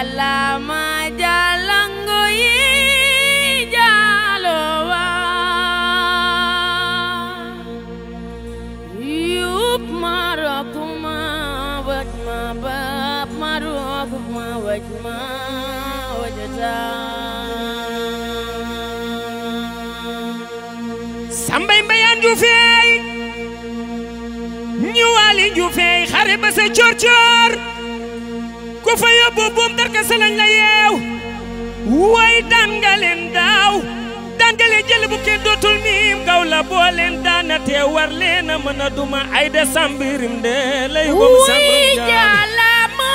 jalama jalango yi jalowa yup marokuma wajma bab marokuma wajma wajata sambay mbayaan juufeey ñu waali juufeey xare ba sa coor coor ku fa yóbbu buum darka salañ la yeew way daan nga leen daaw daan nga leen jël bu kenn dootul miim gaw la boo leen daana te war leen a mën a duma ay de sambirim de lay gom wuy sambirim jaam jalama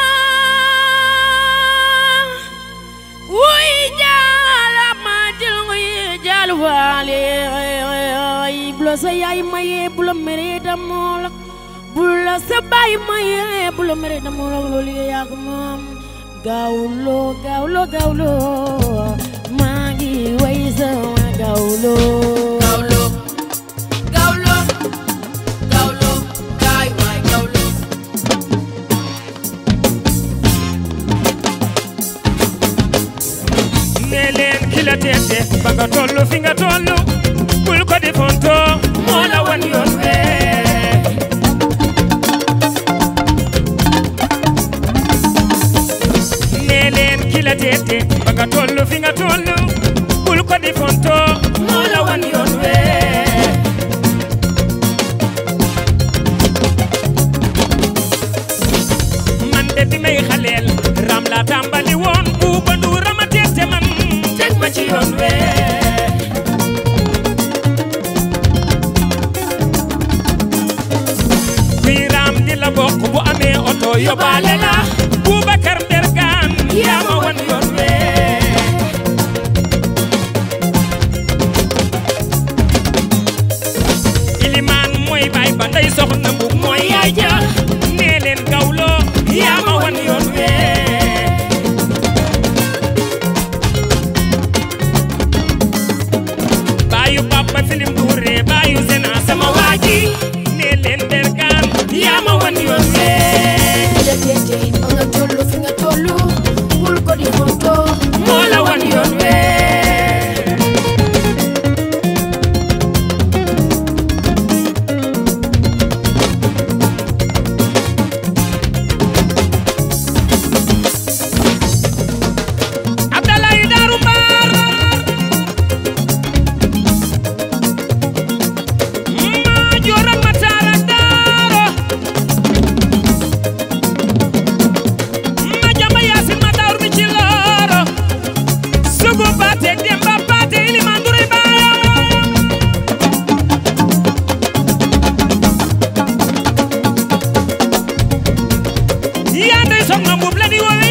wuy jalama jalango yi jalwale bulo sa yaay maye bulo mere damoo la bulo sa baay maye bulo mere damoo la loolu yaa ko moom gawlo gawlo gawlo maa ngi way sama gawlo Gawlo, gawlo, gawlo, kaay waay gawlo. ne leen ki la teete ba nga tollu fi nga tollu bul ko di fonto moo la wan yoon wee ne leen ki la teete ba nga tollu fi nga tollu bul ko di fonto moo la wan yoon wee man de bi may xaleel ram la tàmbali woon buuba ndu rama teete man teg ma ci yoon wee kuy raam di la bokk bu amee oto yóbbaale la Boubacar Ndergaan yaa ma wan yoon wee ilimaan mooy baay ba ndey soxna mbub mooy yaay ja nee leen gawlo yaa ma wan yoon wee baayu papa filim duure baayu sena sama waaji nee leen Ndergaan yaa ma wan yoon wee Ki la teete ba nga tollu fi nga tollu bul ko di fonto moo la wan yoon wee Abdalaay Daaru Mbaar maa joora mataara daaro ma jama yaasin ma daawur mi ci looro sugu baate demba baate ilimaan duray baayam yaa ndey soxna mbuub la di wowe